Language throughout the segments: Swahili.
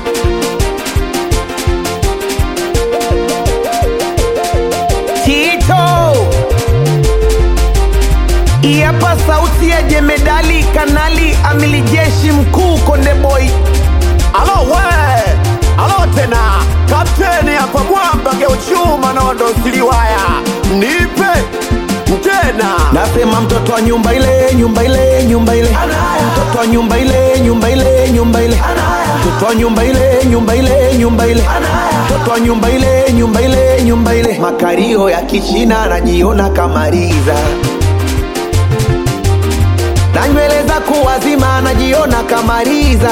Tito Iapa sauti ya jemedali kanali amili jeshi mkuu Konde Boy Alo we, alo tena, kapteni hapa mwamba geuchuma nondo siliwaya, nipe tena. Nasema mtoto wa nyumba ile nyumba ile nyumba ile mtoto wa nyumba ile nyumba ile nyumba ile mtoto wa nyumba ile nyumba ile nyumba ile mtoto wa nyumba ile nyumba ile nyumba ile makario ya kichina anajiona kamaliza na nywele za kuwazima anajiona kamaliza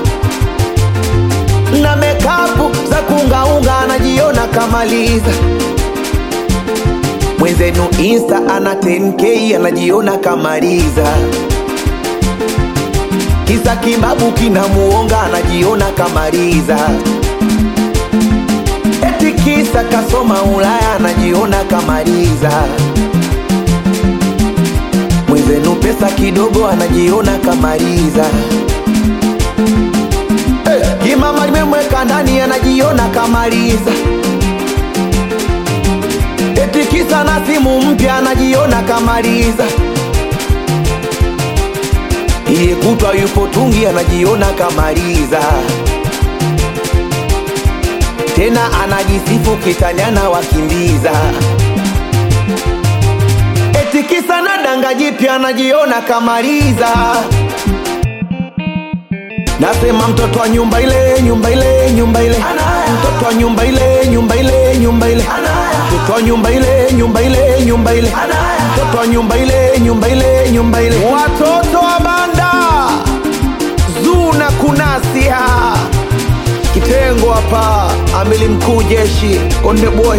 na mekapu za kungaunga anajiona kamaliza mwenzenu insta ana 10k anajiona kamaliza kisa kibabu kinamuonga anajiona kamaliza eti kisa kasoma ulaya anajiona kamaliza mwenzenu pesa kidogo anajiona kamaliza Eh, kimama limemweka ndani anajiona kamaliza eti kisa na simu mpya anajiona kamaliza iye kutwa yupo tungi anajiona kamaliza tena anajisifu kitanyana wakimbiza eti kisa na danga jipya anajiona kamaliza Nasema mtoto wa nyumba ile nyumba ile nyumba ile mtoto wa nyumba ile nyumba ile nyumba ile mtoto wa nyumba ile nyumba ile nyumba ile mtoto wa nyumba ile nyumba ile nyumba ile watoto wa banda zuna kunasia kitengo hapa amili mkuu jeshi konde boy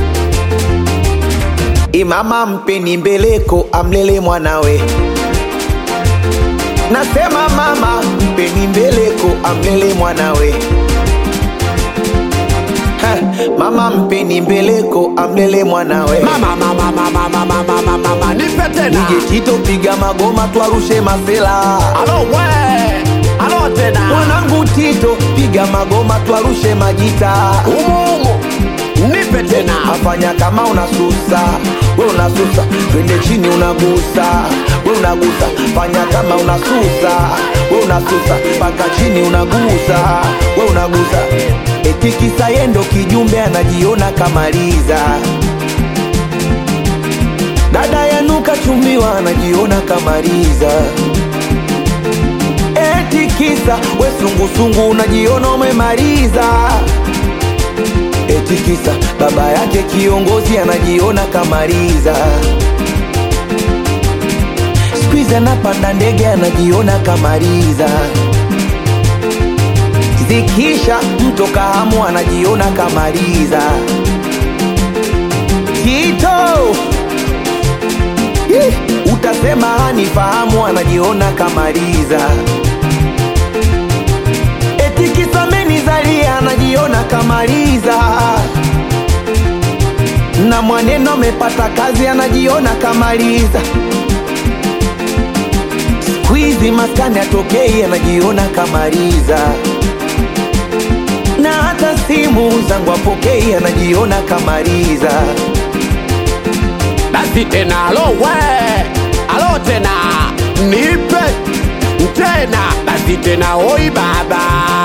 imama mpeni mbeleko amlele mwanawe nasema mama mpeni mbeleko amlele mwanawe Ha, mama mpeni mbeleko amlele mwanawe Mama, mama, mama, mama, mama, mama, mama, nipe tena. DJ Tito piga magoma twarushe masela Alo we, alo tena. mwanangu Tito piga magoma twarushe majita Umu, umu, nipe tena. afanya kama unasusa we unasusa twende chini unagusa we unagusa fanya kama unasusa we unasusa mpaka chini unagusa we unagusa eti kisa yendo kijumbe anajiona kamaliza dada yanuka chumbiwa anajiona kamaliza eti kisa we sungusungu unajiona umemaliza eti kisa baba yake kiongozi anajiona kamaliza skuizi anapanda ndege anajiona kamaliza zikisha mto kahamu anajiona kamaliza tito Ih, utasema hanifahamu anajiona kamaliza eti kisa menizalia anajiona kamaliza na mwaneno amepata kazi anajiona kamaliza skwizi maskani atokei anajiona kamaliza na hata simu zangu apokei anajiona kamaliza Basi tena, alo we, alo tena. Nipe tena. Basi tena, oi baba.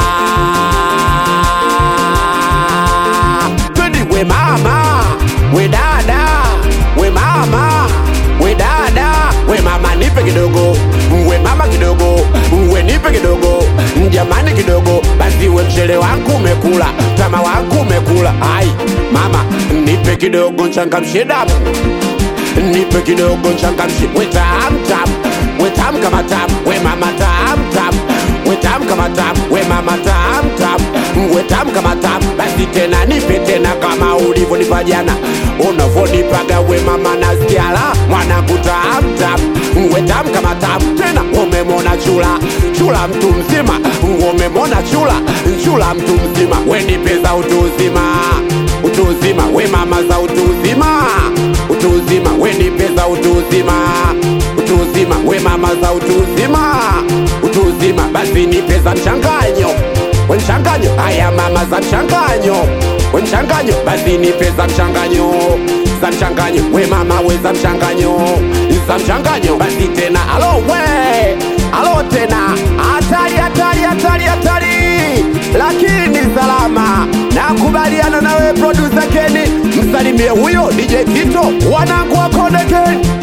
Twende we mama, we dada, we mama, we dada, we mama nipe kidogo, we mama kidogo, we nipe kidogo, jamani kidogo, basi we mchele wangu umekula, tama wangu umekula, ai mama nipe kidogo nchangamshe damu nipe kidogo nchangamshe, we tam tam, we tam kama tam, we mama tam tam, we tam kama tam, we mama tam tam, we tam kama tam, basi tena nipe tena kama ulivyonipa jana, unavyonipaga we mama nasikia la mwanangu tam tam, we tam kama tam, tena umemona chula chula mtu mzima, umemona chula chula mtu mzima, we nipe za utu uzima utu uzima, we mama za utu uzima utu uzima, we nipe za utu uzima utu uzima, we mama za utu uzima utu uzima, basi nipe za mchanganyo we mchanganyo haya mama za mchanganyo we mchanganyo basi nipe za mchanganyo za mchanganyo we mama we za mchanganyo za mchanganyo basi tena alo we alo tena hatari hatari hatari hatari lakini salama nakubaliana nawe producer Kenny msalimie huyo DJ Tito wanangu wa Konde Gang